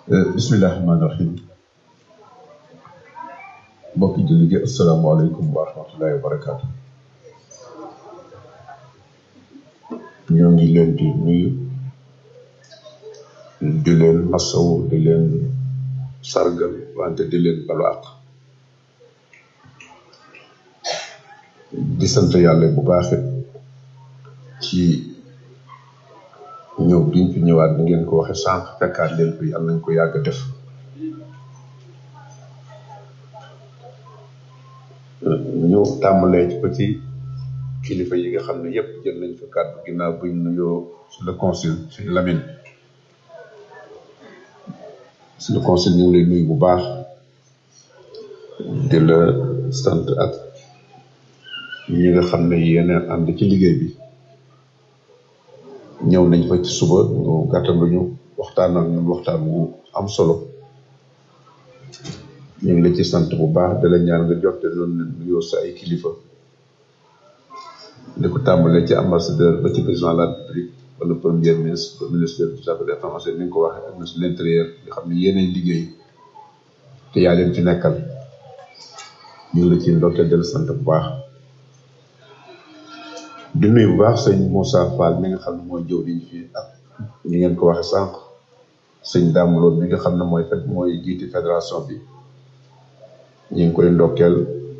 bismillahi rahmaani rahim mbokki julli gi asalaamaaleykum wa rahmatullahi wa barakaatu ñoo ngi leen di nuyu di leen masawu di leen sargal wante di leen balu àq di sant yàlla bu baaxit ci ñëw biñ fi ñëwaat ni ngeen ko waxe sànq fekkaat leen fi yàlla nañ ko yàgg def ñu tàmbalee ci ko ci kilifa yi nga xam ne yépp jël nañ fa kàddu ginnaaw buñ nuyoo sur le consul suñu Lamine sur le consul ñu ngi lay nuyu bu baax di la sant ak ñi nga xam ne yéen a ànd ci liggéey bi ñëw nañ fa ci suba ñu gàttanduñu waxtaan ak ñun waxtaan wu am solo ñu ngi la ci sant bu baax da la ñaan nga jotte noonu nuyoo sa ay kilifa di ko tàmbalee ci ambassadeur ba ci président de la république wala premier ministre ba ministre des affaires étrangères ni nga ko waxee ak ministre de l'intérieur nga xam ne yéenay liggéey te yaa leen fi nekkal ñu ngi la ci ndokkee del sant bu baax di nuyu bu baax sëñ Moussa Fall mi nga xam ne mooy jëwriñ fii ak ñi ngeen ko waxe sànq sëñ Dame Lo mi nga xam ne mooy fet mooy jiiti fédération bi ñu ngi koy ndokkeel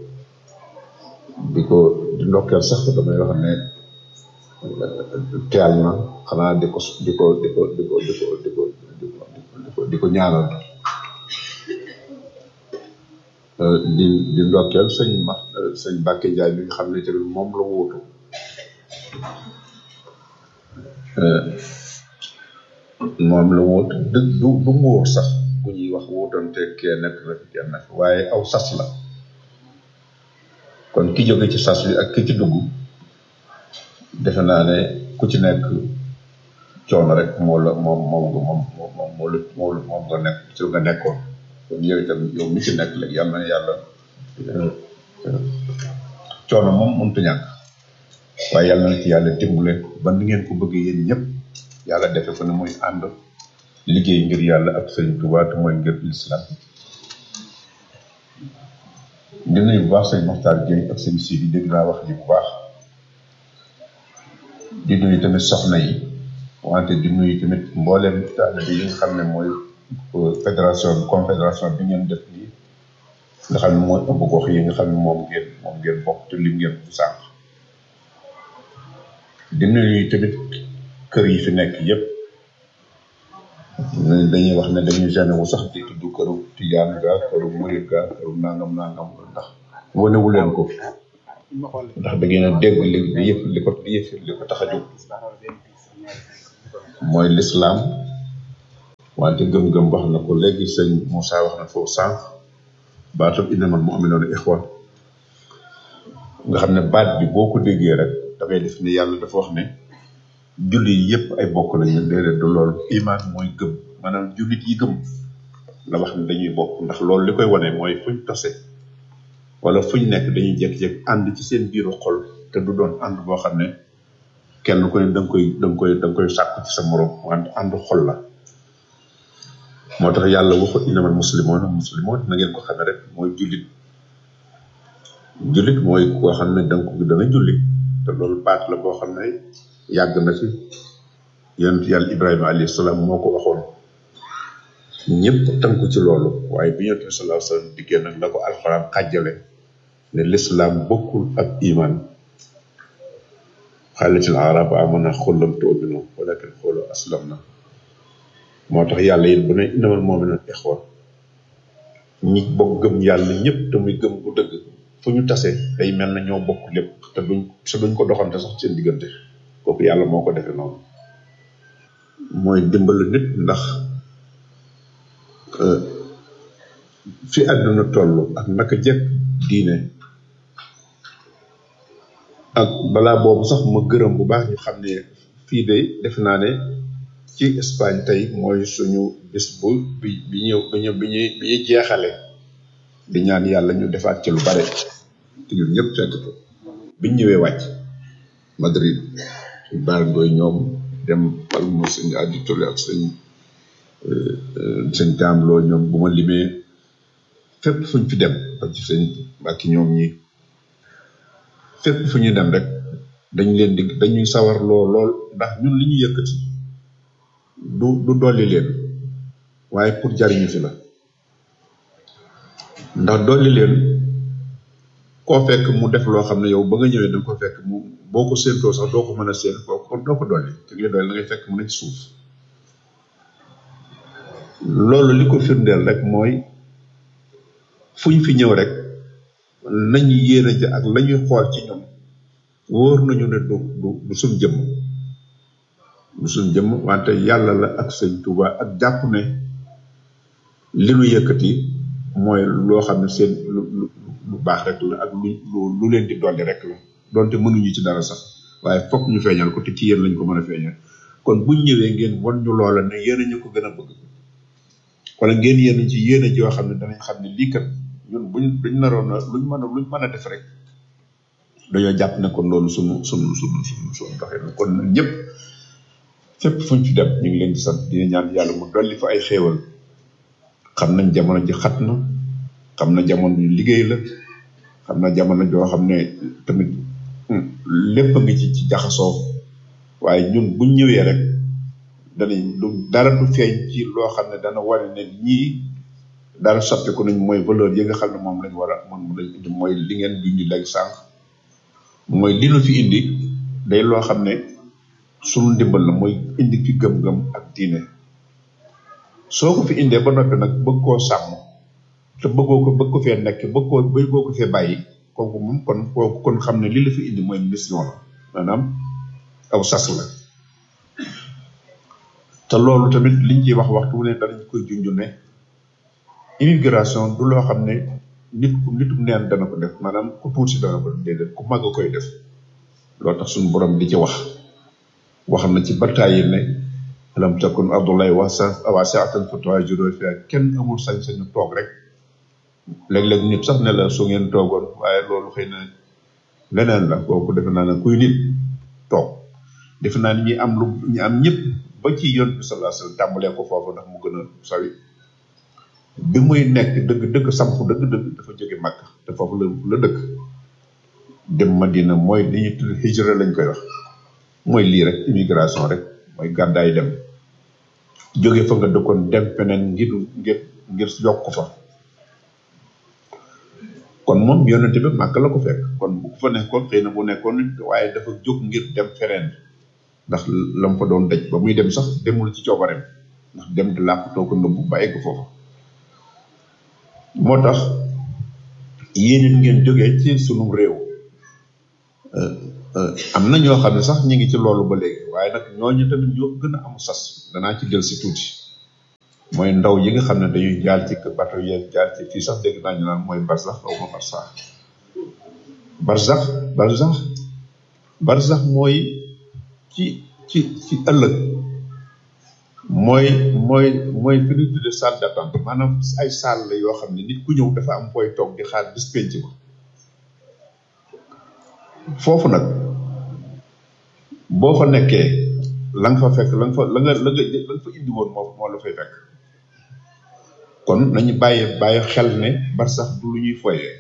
di ko di ndokkeel sax damay wax ne teel na xanaa di ko di ko di ko di ko di ko di ko di ko di ko ñaanal di di ndokkeel sëñ ma sëñ Mbacke Ndiaye mi nga xam ne tamit moom la wóotu moom la wóot du du du ngóor sax bu ñuy wax wóotante kee nekk na fi kenn nag waaye aw sas la kon ki jóge ci sas bi ak ki ci dugg defe naa ne ku ci nekk coono rek moo la moom moom nga moom moom moo la moo moom nga nekk ci nga nekkoon kon yow itam yow mi ci nekk léegi yàlla na yàlla coono moom mënut a ñàkk waaye yàlla na ci yàlla dimbale ba ni ngeen ko bëggee yéen ñëpp yàlla defe ko ne muy ànd liggéey ngir yàlla ak sëñ Tuubaa te mooy ngir lislaam di nuyu bu baax sëñ Moxtaar Gueye ak sëñ Sidi dégg naa wax ji bu baax di nuyu tamit soxna yi wante di nuyu tamit mbooleem taalibe yi nga xam ne mooy fédération confédération bi ngeen def nii nga xam ne mooy ëmb gox yi nga xam ne moom ngeen moom ngeen bokk te lim ngeen bu sànq di nuyu tamit kër yi fi nekk yépp dañuy wax ne dañuy gêné wu sax di tudd këru tijaan ga këru murit ga këru nangam nangam ndax wanewu leen ko ndax da ngeen a dégg li li yëf li ko li yëf li ko tax a jóg mooy lislaam wante gëm-gëm wax na ko léegi sëñ Moussa wax na foofu sànq baatam innamal mu'minuuna ixwa nga xam ne baat bi boo ko déggee rek da ngay def ne yàlla dafa wax ne jullit yëpp ay bokk lañu déedéet du loolu iman mooy gëm maanaam jullit yi gëm la wax ne dañuy bokk ndax loolu li koy wane mooy fuñ tose wala fuñ nekk dañuy jékki-jékki ànd ci seen biiru xol te du doon ànd boo xam ne kenn ku ne da nga koy da nga koy da nga koy sàkku ci sa morom wante ànd xol la moo tax yàlla waxu innamal muslimoon muslimoon na ngeen ko xamee rek mooy jullit jullit mooy koo xam ne da nga ko da nga jullit te loolu baat la boo xam ne yàgg na fi yonent yàlla Ibrahima alayhi salaam moo ko waxoon ñëpp tënku ci loolu waaye bi yonent bi sallallahu alayhi wasallam diggee nag la ko alxuraan xàjjale ne lislaam bokkul ak iman xaalatil arab amana xullam tu'minu walakin xoolu aslam na moo tax yàlla yéen bu ne innamal mu'minuuna ixwa ñi bokk gëm yàlla ñëpp te muy gëm bu dëgg fu ñu tase day mel na ñoo bokk lépp te duñ te duñ ko doxante sax seen diggante kooku yàlla moo ko defee noonu mooy dimbali nit ndax fi àdduna toll ak naka jekk diine ak balaa boobu sax ma gërëm bu baax ñu xam ne fii de def naa ne ci Espagne tey mooy suñu bis bu bi bi ñu bi ñu bi ñuy bi ñuy jeexale di ñaan yàlla ñu defaat ci lu bare te ñun ñëpp fekk ko biñ ñëwee wàcc Madrid suñ baar ngooy ñoom dem Palma sëñ Adi Touré ak sëñ sëñ taamloo ñoom bu ma limee fépp fuñ fi dem ba ci sëñ mbàkki ñoom ñi fépp fu ñu dem rek dañ leen di dañuy sawar loo lool ndax ñun li ñu yëkkati du du dolli leen waaye pour jariñu fi la ndax dolli leen koo fekk mu def loo xam ne yow ba nga ñëwee da nga ko fekk mu boo ko séentoo sax doo ko mën a séen koo kon doo ko dolli te li dolli da ngay fekk mu ne ci suuf loolu li ko firndeel rek mooy fu ñu fi ñëw rek nañu yéene ja ak la ñuy xool ci ñoom wóor nañu ne du du du suñ jëmm du suñ jëmm wante yàlla la ak sëñ Tuuba ak jàpp ne li nu yëkkati mooy loo xam ne seen lu lu lu baax rek la ak lu lu leen di dolli rek la donte mënuñu ci dara sax waaye fokk ñu feeñal ko te ci yéen lañ ko mën a feeñal kon buñ ñëwee ngeen won ñu loola ne yéen a ñu ko gën a bëgg wala ngeen yéen ci yéen a joo xam ne danañ xam ne lii kat ñun buñ buñ naroon na luñ mën a luñ mën a def rek dañoo jàpp ne kon loolu sunu sunu sunu sunu sunu doxee kon nag ñëpp fépp fuñ fi dem ñu ngi leen di sant dina ñaan yàlla mu dolli fa ay xéewal xam nañ jamono ji xat na xam na jamono ji liggéey la xam na jamono joo xam ne tamit lépp a ngi ci ci jaxasoo waaye ñun buñ ñëwee rek danañ du dara du feeñ ci loo xam ne dana wane ne ñii dara soppiku nañ mooy valeur yi nga xam ne moom lañ war a moom lañ indi mooy li ngeen junj léegi sànq mooy li nu fi indi day loo xam ne sunu ndimbal la mooy indi fi gëm-gëm ak diine soo ko fi indee ba noppi nag bëgg koo sàmm te bëggoo ko bëgg ko fee nekk bëgg koo bëggoo ko fee bàyyi kooku moom kon kooku kon xam ne li la fi indi mooy mission la maanaam aw sas la te loolu tamit liñ ciy wax waxtu wu ne danañ koy junj ne immigration du loo xam ne nit ku nitu neen dana ko def maanaam ku tuuti dana ko déedéet ku mag a koy def loolu tax suñu borom di ci wax wax na ci bataay ne alam takun abdullahi wasa wasi'atan fatuhajiru fiha kenn amul sañ-sañu toog rek léeg-léeg nit sax ne la su ngeen toogoon waaye loolu xëy na leneen la kooku defe naa ne kuy nit toog defe naa ni ñi am lu ñi am ñëpp ba ci yoon bi sallallahu alayhi wasallam tàmbalee ko foofu ndax mu gën a sawi bi muy nekk dëgg dëgg samp dëgg dëgg dafa jóge màkk te foofu la la dëkk dem madina mooy li ñuy tudd hijra lañ koy wax mooy lii rek immigration rek mooy gàddaay dem jóge fa nga dëkkoon dem feneen ngir ngir ngir yokk fa kon moom yonente bi màkk la ko fekk kon bu ko fa nekkoon xëy na bu nekkoon waaye dafa jóg ngir dem feneen ndax lam fa doon daj ba muy dem sax demul ci coobareem ndax dem di làqutoo ko nëbbu ba egg foofu moo tax yéen it ngeen jógee ci sunu réew am na ñoo xam ne sax ñu ngi ci loolu ba léegi waaye nag ñooñu tamit ñoo gën a am sas danaa ci del si tuuti mooy ndaw yi nga xam ne dañuy jaar ci bato yeeg jaar ci fii sax dégg naa ñu naan mooy barsax xaw ma barsax barsax barsax barsax mooy ci ci ci ëllëg mooy mooy mooy fi ñu tudde salle d'attente maanaam ay salle la yoo xam ne nit ku ñëw dafa am fooy toog di xaar bis penc ba foofu nag boo fa nekkee la nga fa fekk la nga fa la nga la nga la nga fa indi woon moo moo la fay fekk kon nañu bàyyi bàyyi xel ne bar sax du lu ñuy foyee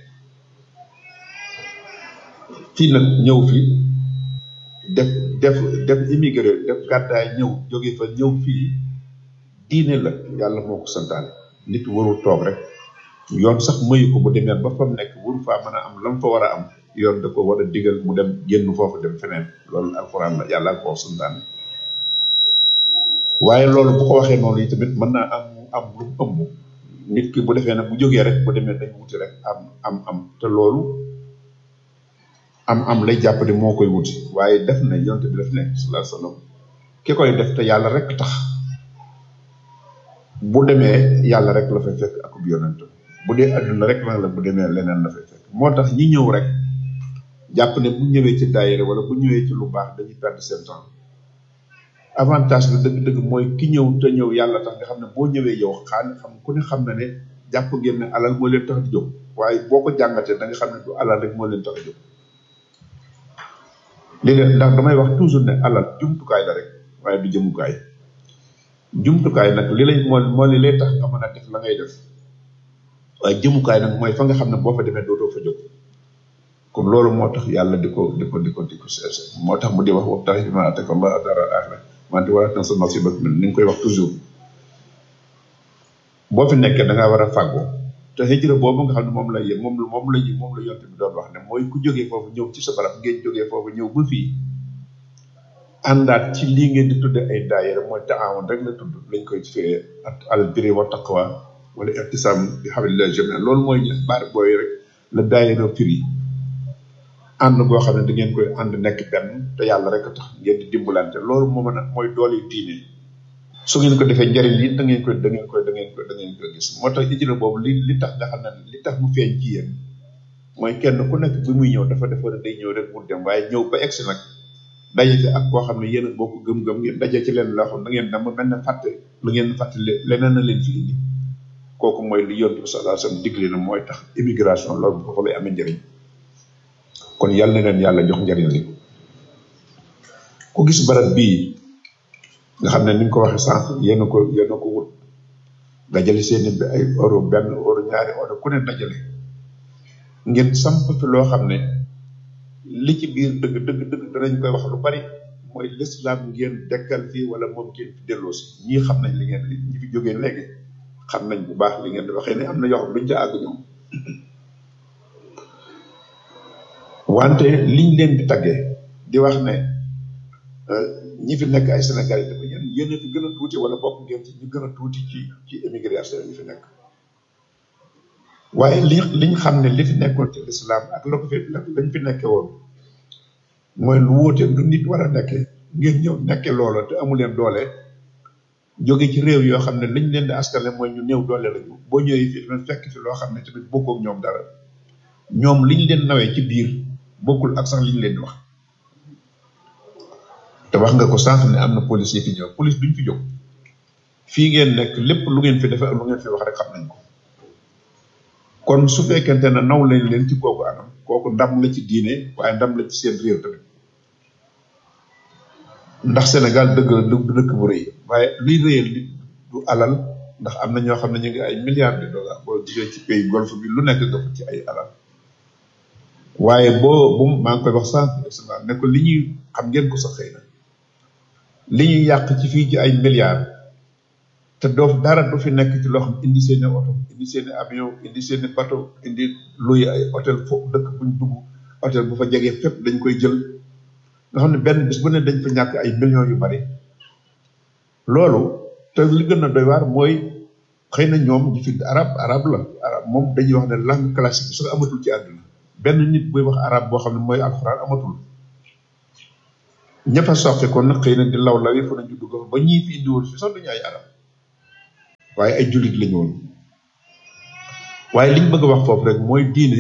fii nag ñëw fi def def def immigré def gàddaay ñëw jóge fa ñëw fii diine la yàlla moo ko santaane nit warul toog rek yoon sax mayu ko bu demee ba fa mu nekk waru faa mën a am lam fa war a am yoon da ko war a digal mu dem génn foofu dem feneen loolu alxuraan la yàlla ko santaane waaye loolu bu ko waxee noonu yi tamit mën naa am am lu ëmb nit ki bu defee nag bu jógee rek bu demee dañ wuti rek am am am te loolu am am lay jàpp ne moo koy wuti waaye def na yonte bi def ne sallallahu alayhi wasallam ki koy def te yàlla rek tax bu demee yàlla rek la fay fekk akub yonent bu dee adduna rek la la bu demee leneen la fay fekk moo tax ñi ñëw rek jàpp ne bu ñëwee ci daayira wala bu ñëwee ci lu baax dañuy perdre seen temps avantage bi dëgg-dëgg mooy ki ñëw te ñëw yàlla tax nga xam ne boo ñëwee yow xaan xam ku ne xam na ne jàpp ngeen ne alal moo leen tax di jóg waaye boo ko jàngatee da nga xam ne du alal rek moo leen tax di jóg léegi ndax damay wax toujours ne alal jumtukaay la rek waaye du jëmukaay jumtukaay nag li lay moo moo li lay tax nga mën a def la ngay def waaye jëmukaay nag mooy fa nga xam ne boo fa demee dootoo fa jóg kon loolu moo tax yàlla di ko di ko di ko di ko cherché moo tax mu di wax waxtaan bi ma ataka Allah dara axira wante wala tan sa nasibak min ni nga koy wax toujours boo fi nekkee da ngaa war a fàggoo te hijra boobu nga xam ne moom la yë moom la moom la ñu moom la yonte bi doon wax ne mooy ku jógee foofu ñëw ci sa barab ngeen jógee foofu ñëw ba fii àndaat ci lii ngeen di tudde ay daayira mooy taawun rek la tudd lañ koy firee ak al birri wa taqwa wala ihtisam bi hablillah jami'an loolu mooy baat booy rek la daayira firi ànd goo xam ne da ngeen koy ànd nekk benn te yàlla rek a tax ngeen di dimbalante loolu moo mën a mooy doole diine su ngeen ko defee njariñ li da ngeen koy da ngeen koy da ngeen koy da ngeen koy gis moo tax hijra boobu li li tax nga xam ne li tax mu feeñ ci yéen mooy kenn ku nekk bi muy ñëw dafa defa day ñëw rek mu dem waaye ñëw ba egsi nag daje fi ak koo xam ne yéen a bokk gëm-gëm ngeen daje ci leen loo xam da ngeen dama mel ne fàtte lu ngeen fàtte leneen na leen fi indi kooku mooy li yontu bi sallallahu alayhi wasallam digle na mooy tax immigration loolu foofu lay amee njëriñ kon yàlla na leen yàlla jox njëriñ li ku gis barab bii nga xam ne ni nga ko waxee sànq yéen a ko yéen a ko wut dajale seeni bi ay euro benn euro ñaari euro ku ne dajale ngeen samp fi loo xam ne li ci biir dëgg dëgg dëgg danañ koy wax lu bari mooy l'islam ngeen dekkal fii wala moom ngeen fi delloo si ñii xam nañ li ngeen li ñi fi jógee léegi xam nañ bu baax li ngeen di waxee ne am na yoo xam duñ ca àgg ñoom wante liñ leen di taggee di wax ne ñi fi nekk ay Sénégalais dafa yéen yéen a fi gën a tuuti wala bokk ngeen ci ñu gën a tuuti ci ci émigration ñi fi nekk waaye li liñ xam ne li fi nekkoon ci lislaam ak la ko fi lañ fi nekke woon mooy lu wóote lu nit war a nekkee ngeen ñëw nekke loola te amu leen doole jóge ci réew yoo xam ne liñ leen di askale mooy ñu néew doole lañu boo ñëwee fii tamit fekk fi loo xam ne tamit bokkook ñoom dara ñoom liñ leen nawee ci biir bokkul ak sax liñ leen di wax te wax nga ko sànq ne am na police yi fi ñëw police duñ fi jóg fii ngeen nekk lépp lu ngeen fi defee ak lu ngeen fi wax rek xam nañ ko kon su fekkente ne naw leen leen ci kooku anam kooku ndam la ci diine waaye ndam la ci seen réew tamit ndax Sénégal dëgg la du dëkk bu rëy waaye luy rëyal li du alal ndax am na ñoo xam ne ñu ngi ay milliards de dollars boo jugee ci pays golfe bi lu nekk nga fa ci ay alal waaye boo bu maa ngi koy wax sànq excellent ne ko li ñuy xam ngeen ko sax xëy na li ñuy yàq ci fii ci ay milliards te doo dara du fi nekk ci loo xam indi seeni oto indi seeni avion indi seeni bateau indi luy ay hôtel foofu dëkk buñ dugg hôtel bu fa jegee fépp dañ koy jël nga xam ne benn bis bu ne dañ fa ñàkk ay millions yu bari loolu te li gën a doy waar mooy xëy na ñoom ñu fi arab arab la arab moom dañuy wax ne langue classique bi sax amatul ci àdduna benn nit buy wax arab boo xam ne mooy alxuraan amatul ñëpp a soqe kon nag xëy na di law law yi fa nañu dugg ba ñii fi indiwoon fi sax duñu ay arab waaye ay jullit lañu woon waaye liñ bëgg a wax foofu rek mooy diine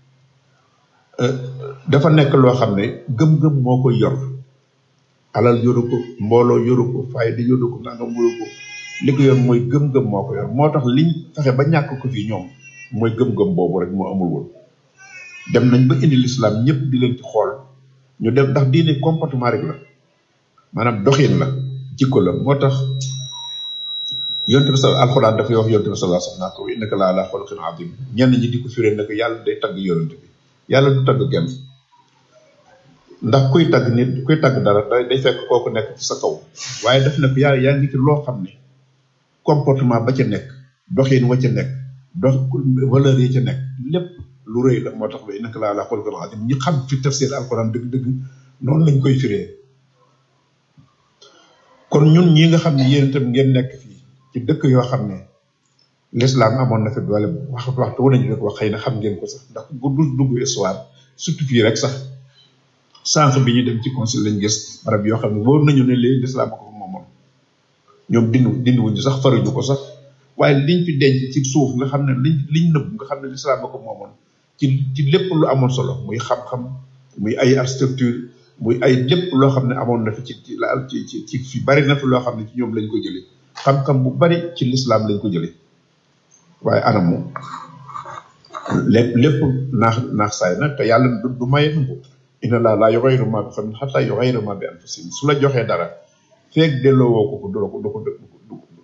dafa nekk loo xam ne gëm-gëm moo koy yor alal yoru ko mbooloo yoru ko fayda yoru ko nangam yoru ko li ko yor mooy gëm-gëm moo ko yor moo tax liñ fexe ba ñàkk ko fii ñoom mooy gëm-gëm boobu rek moo amul woon dem nañ ba indi lislaam ñëpp di leen ci xool ñu dem ndax diine comportement rek la maanaam doxin la jikko la moo tax yonte bi sa alxuraan dafay wax yonte bi sallallahu alayhi wasallam ko innaka la ala xuluqin azim ñenn ñi di ko firee ne ko yàlla day tagg yonente bi yàlla du tagg kenn ndax kuy tagg nit kuy tagg dara day fekk kooku nekk ci sa kaw waaye def na ko yàlla yaa ngi ci loo xam ne comportement ba ca nekk doxin wa ca nekk dox valeur yi ca nekk lépp lu rëy la moo tax ba innaka la ala xuluqin azim ñi xam fi tafsir alxuraan dëgg-dëgg noonu lañ koy firee kon ñun ñi nga xam ne yéen itam ngeen nekk fii ci dëkk yoo xam ne l'islam amoon na fi doole waxtu waxtu wu nañu rek wax xëy na xam ngeen ko sax ndax bu du dugg histoire surtout fii rek sax sànq bi ñu dem ci conseil lañ gis barab yoo xam ne wóor nañu ne léegi l'islam ko fa moomoon ñoom dindu dindi wuñu sax faruñu ko sax waaye liñ fi denc ci suuf nga xam ne liñ liñ nëbb nga xam ne l'islam ko moomoon ci ci lépp lu amoon solo muy xam-xam muy ay architecture muy ay lépp loo xam ne amoon na fi ci ci la ci ci ci fi bari na fi loo xam ne ci ñoom lañ ko jëlee xam-xam bu bari ci lislaam lañ ko jëlee waaye anamu lépp lépp naax naax saay na te yàlla du du maye nangu inna laa laa yughayyiru maa bi qawmin hattaa yughayyiru maa bi anfusihim su la joxee dara feeg delloo woo ko ko du ko du ko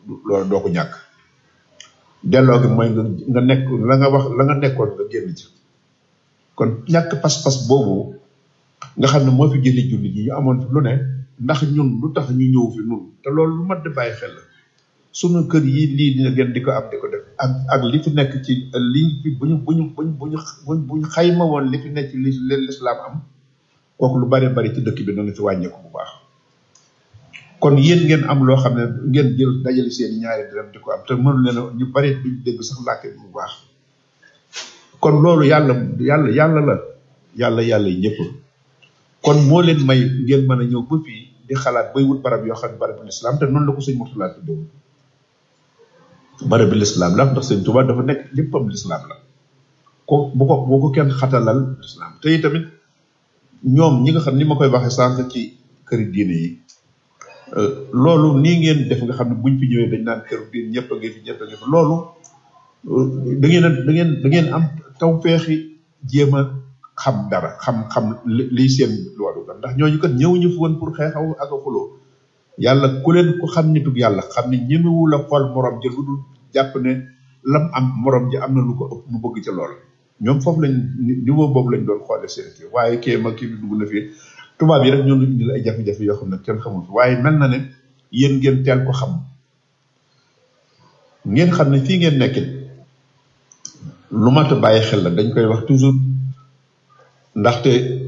loolu doo ko ñàkk delloo gi mooy nga nga nekk la nga wax la nga nekkoon nga génn ci kon ñàkk pas-pas boobu nga xam ne moo fi jëlee jullit yi ñu amoon fi lu ne ndax ñun lu tax ñu ñëw fi nun te loolu lu mat di bàyyi xel la sunu kër yi lii dina gën di ko am di ko def ak ak li fi nekk ci liñ fi bu ñu bu ñu bu ñu bu ñu bu ñu xayma woon li fi nekk ci li leen lislaam am kooku lu bari bari ci dëkk bi dana fi wàññeeku bu baax kon yéen ngeen am loo xam ne ngeen jël dajale seen ñaari dërëm di ko am te mënu leen ñu bari duñ dégg sax làkk bu baax kon loolu yàlla yàlla yàlla la yàlla yàlla yi ñëpp kon moo leen may ngeen mën a ñëw ba fii di xalaat bay wut barab yoo xam ne barabu lislaam te noonu la ko sëñ Murtala tuddewoon barabu lislaam la ndax sëñ Tuubaa dafa nekk léppam lislaam la ko bu ko bu ko kenn xatalal lislaam te tamit ñoom ñi nga xam ni ma koy waxee sànq ci këri diine yi loolu nii ngeen def nga xam ne buñ fi ñëwee dañ naan këru diine ñëpp a ngi fi ñëpp a ngi fi loolu da ngeen a da ngeen da ngeen am taw feexi jéem a xam dara xam xam liy seen loolu ndax ñooñu kat ñëwuñu fi woon pour xeexaw ak a xuloo yàlla ku leen ko xam nitug yàlla xam ne ñemewu la xool morom ji lu dul jàpp ne lam am morom ji am na lu ko ëpp mu bëgg ca lool ñoom foofu lañ niveau boobu lañ doon xoole seen kii waaye kii ma kii bi dugg na fii tubaab yi rek ñoo indil ay jafe-jafe yoo xam ne kenn xamul fi waaye mel na ne yéen ngeen teel ko xam ngeen xam ne fii ngeen nekkit lu mat a bàyyi xel la dañ koy wax toujours ndaxte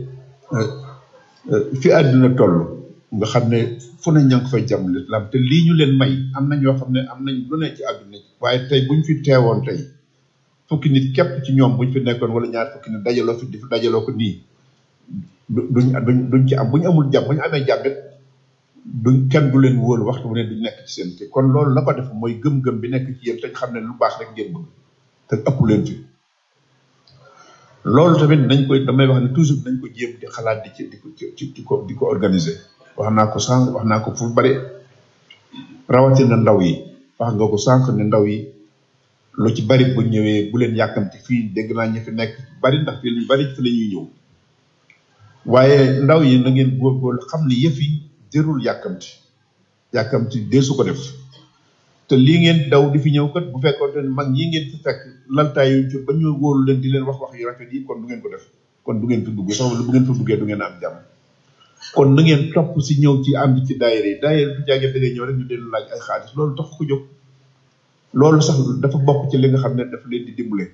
fi àdduna toll nga xam ne fu ne ña ngi fay jàmm lislaam te lii ñu leen may am na ñoo xam ne am nañ lu ne ci àdduna waaye tey buñ fi teewoon tey fukki nit képp ci ñoom buñ fi nekkoon wala ñaar fukki nit dajaloo fi di fi dajaloo ko nii duñ duñ duñ ci am bu ñu amul jàmm bu ñu amee jàmmit duñ kenn du leen wóolu waxtu bu ne duñ nekk ci seen kii kon loolu la ko def mooy gëm-gëm bi nekk ci yéen te xam ne lu baax rek ngeen bëgg te ëpp leen fi loolu tamit nañ koy damay wax ne toujours nañ ko jéem di xalaat di ci di ko ci di ko di ko organiser wax naa ko sànq wax naa ko fu bari rawatina ndaw yi wax nga ko sànq ne ndaw yi lu ci bari bu ñëwee bu leen yàkkamti fii dégg naa ñi fi nekk bari ndax fii lu bari fi la ñuy ñëw waaye ndaw yi na ngeen góorgóorlu xam ne yëf yi jërul yàkkamti yàkkamti dee su ko def te lii ngeen daw di fi ñëw kat bu fekkoon ne mag ñi ngeen fi fekk laltaayu ci ba ñu wóolu leen di leen wax wax yu rafet yi kon du ngeen ko def kon du ngeen fi dugg sax bu ngeen fi duggee du ngeen am jàmm kon na ngeen topp si ñëw ci ànd ci daayira yi daayira du jàggee da ngay ñëw rek ñu leen laaj ay xaalis loolu tax ko jóg loolu sax dafa bokk ci li nga xam ne dafa leen di dimbale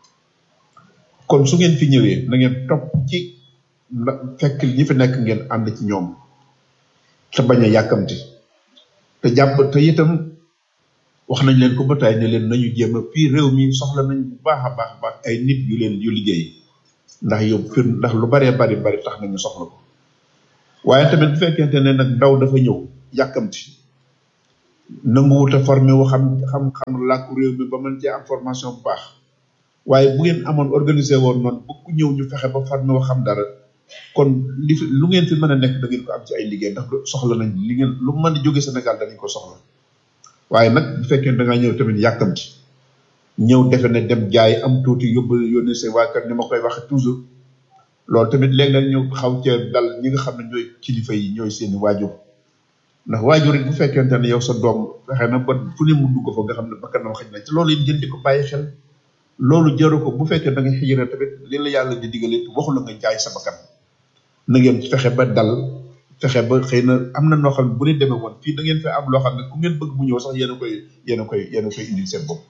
kon su ngeen fi ñëwee na ngeen topp ci fekk ñi fi nekk ngeen ànd ci ñoom te bañ a yàkkamti te jàpp te itam wax nañ leen ko ba tey ne leen nañu jéem a fii réew mi soxla nañ bu baax a baax baax ay nit yu leen yu liggéey ndax yow fir ndax lu baree bari bari tax nañu soxla ko waaye tamit bu fekkente ne nag ndaw dafa ñëw yàkkamti nanguwut a formé wu xam xam xam làkku réew mi ba mën cee am formation bu baax waaye bu ngeen amoon organisé woon noonu bu ku ñëw ñu fexe ba formé wu xam dara kon li fi lu ngeen fi mën a nekk da ngeen ko am ci ay liggéey ndax soxla nañ li ngeen lu mën di jóge Sénégal danañ ko soxla waaye nag bu fekkee da ngaa ñëw tamit yàkkamti ñëw defe ne dem jaay am tuuti yóbbu yónnee sa waa kër ni ma koy waxe toujours loolu tamit léeg-léeg ñu xaw cee dal ñi nga xam ne ñooy kilifa yi ñooy seeni waajur ndax waajur it bu fekkente ne yow sa doom fexe na ba fu ne mu dugg fa nga xam ne bakkanam xëj na ci loolu it ngeen di ko bàyyi xel loolu jaru ko bu fekkee da nga xijira tamit li la yàlla di digale waxu la nga jaay sa bakkan na ngeen fexe ba dal fexe ba xëy na am na noo xam ne bu ne demee woon fii da ngeen fe am loo xam ne ku ngeen bëgg mu ñëw sax yéen a koy yéen a koy yéen a koy indil seen bopp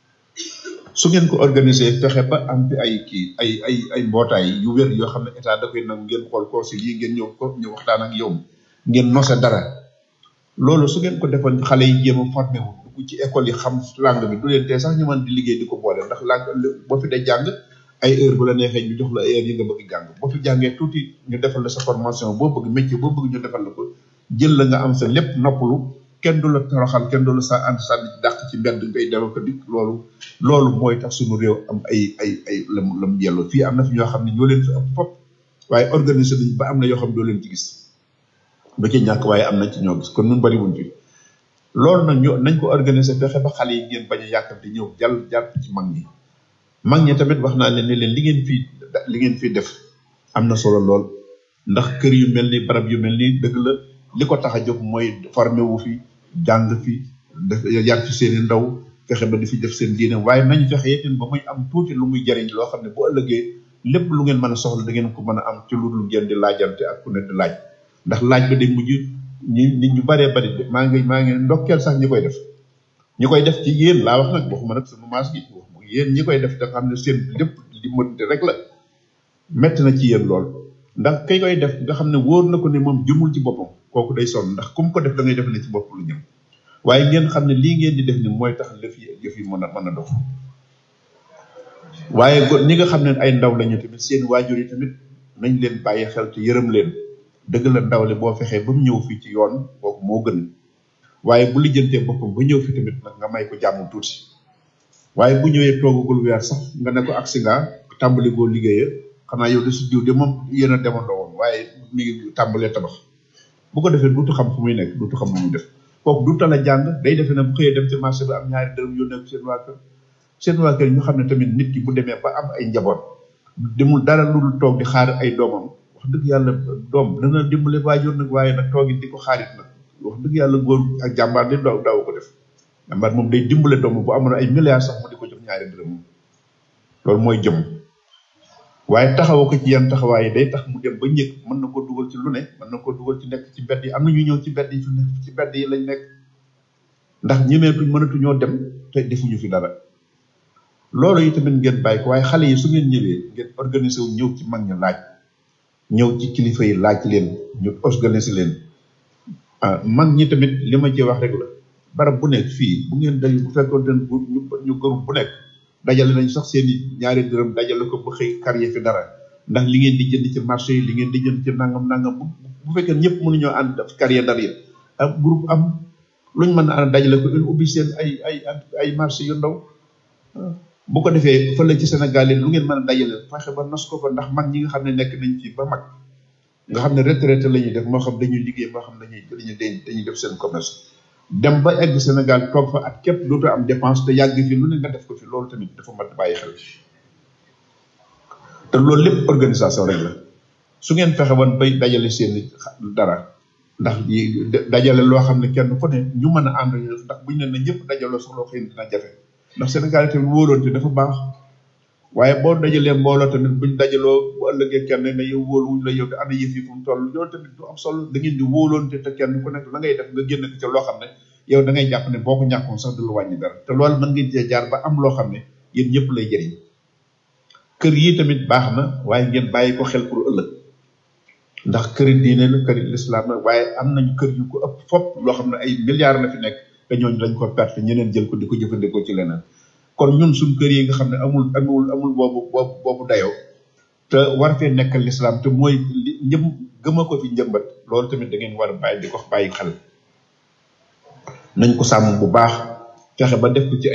su ngeen ko organiser fexe ba am fi ay kii ay ay ay mbootaay yu wér yoo xam ne état da koy nangu ngeen xool ko si lii ngeen ñëw ko ñu waxtaan ak yow ngeen nose dara loolu su ngeen ko defoon xale yi jéem a formé wu dugg ci école yi xam langue bi du leen tee sax ñu mën di liggéey di ko boole ndax langue boo fi dee jàng ay heure bu la neexee ñu jox la heure yi nga bëgg jàng boo fi jàngee tuuti ñu defal la sa formation boo bëgg métier boo bëgg ñu defal la ko jël la nga am sa lépp noppalu kenn du la toroxal kenn du la sa ànd sànni ci dàq ci mbedd ngay dem ko dikk loolu loolu mooy tax suñu réew am ay ay ay lam lam yelloo fii am na fi ñoo xam ne ñoo leen fi ëpp fop waaye organiser nañ ba am na yoo xam ne doo leen ci gis ba ci ñàkk waaye am na ci ñoo gis kon nun bari wuñ fi loolu nag ñoo nañ ko organiser fexe ba xale yi ngeen bañ a yàkkamte ñëw jàll jàpp ci mag ñi mag ñi tamit wax naa leen ne leen li ngeen fii li ngeen fii def am na solo lool ndax kër yu mel ni barab yu mel ni dëgg la li ko tax a jóg mooy formé wu fi jàng fi def yar ci seen i ndaw fexe ba di fi def seen diine waaye nañ fexe itam ba muy am tuuti lu muy jariñ loo xam ne bu ëllëgee lépp lu ngeen mën a soxla da ngeen ko mën a am ci lu dul ngeen di laajante ak ku ne di laaj ndax laaj ba day mujj ñi nit ñu baree bari de maa ngi maa ngi ndokkeel sax ñi koy def ñi koy def ci yéen laa wax nag waxuma nag sama maas gi wax yéen ñi koy def da nga xam ne seen lépp di mënte rek la metti na ci yéen lool ndax kay koy def nga xam ne wóor na ko ne moom jëmul ci boppam kooku day sonn ndax kum ko def da ngay def ne ci bopp lu ñëm waaye ngeen xam ne lii ngeen di def ni mooy tax lëf yi yëf yi mën a mën a dox waaye go ñi nga xam ne ay ndaw lañu tamit seen waajur yi tamit nañ leen bàyyi xel te yërëm leen dëgg la ndaw le boo fexee ba mu ñëw fii ci yoon kooku moo gën waaye bu lijjantee boppam ba ñëw fi tamit nag nga may ko jàmm tuuti waaye bu ñëwee toogagul weer sax nga ne ko agsi nga tàmbali goo liggéeya xanaa yow de su diw de moom yéen a demandoo woon waaye mi ngi tàmbalee tabax bu ko defee duutu xam fu muy nekk duutu xam lu muy def kooku du tala jàng day defee ne bu xëyee dem ci marché bi am ñaari dërëm yónnee ko seen waa kër seen waa kër ñu xam ne tamit nit ki bu demee ba am ay njaboot demul dara lu dul toog di xaar ay doomam wax dëgg yàlla doom dana dimbale waajur nag waaye nag toogit di ko xaarit nag wax dëgg yàlla góor ak jàmbaar di daaw daaw ko def jàmbaar moom day dimbale doom bu amoon ay milliards sax mu di ko jox ñaari dërëm loolu mooy jëm waaye taxawa ko ci yan taxawaay yi day tax mu dem ba ñëg mën na ko dugal ci lu ne mën na ko dugal ci nekk ci mbedd yi am na ñu ñëw ci mbedd yi fi nekk ci mbedd yi lañ nekk ndax ñemeetuñ mënatuñoo dem te defuñu fi dara loolu yi tamit ngeen bàyyi ko waaye xale yi su ngeen ñëwee ngeen organiser wu ñëw ci mag ñu laaj ñëw ci kilifa yi laaj leen ñu organiser leen ah mag ñi tamit li ma ci wax rek la barab bu nekk fii bu ngeen day bu fekkoon den bu ñu ñu gërëm bu nekk dajale nañ sax seen i ñaari dërëm dajale ko ba xëy carrière fi dara ndax li ngeen di jënd ci marché yi li ngeen di jënd ci nangam nangam bu bu fekkee ñëpp mënuñoo ànd def carrière dara yëpp ak groupe am luñ mën a ànd dajale ko une ubbi seen ay ay ay marché yu ndaw bu ko defee fële ci Sénégal yi lu ngeen mën a dajale fexe ba nos ko fa ndax mag ñi nga xam ne nekk nañ ci ba mag nga xam ne retraité la ñuy def moo xam dañuy liggéey moo xam dañuy dañuy dañuy def seen commerce dem ba egg Sénégal toog fa at képp dootoo am dépense te yàgg fi lu ne nga def ko fi loolu tamit dafa mat bàyyi xel te loolu lépp organisation rek la su ngeen fexe woon bay dajale seen dara ndax dajale loo xam ne kenn ku ne ñu mën a ànd ndax buñ ne na ñëpp dajaloo sax loo xëy na dina jafe ndax Sénégal tamit wóoloonte dafa baax waaye boo dajalee mbooloo tamit buñ dajaloo bu ëllëgee kenn ne yow wóolu wuñ la yow te ana yëf yi fu mu toll loolu tamit du am solo da ngeen di wóoloonte te kenn ku nekk la ngay def nga génn ko ca loo xam ne yow da ngay jàpp ne boo ko ñàkkoon sax du lu wàññi dara te loolu mën ngeen cee jaar ba am loo xam ne yéen ñëpp lay jëriñ kër yi tamit baax na waaye ngeen bàyyi ko xel pour ëllëg ndax këri diine la këri lislaam la waaye am nañu kër yu ko ëpp fop loo xam ne ay milliards la fi nekk te ñooñu dañ ko perte ñeneen jël ko di ko jëfandikoo ci leneen kon ñun suñ kër yi nga xam ne amul amul amul boobu boobu boobu dayoo te war fee nekkal lislaam te mooy li njëm gëma ko fi njëmbat loolu tamit da ngeen war a bàyyi di ko bàyyi xel nañ ko sàmm bu baax fexe ba def ko ci ay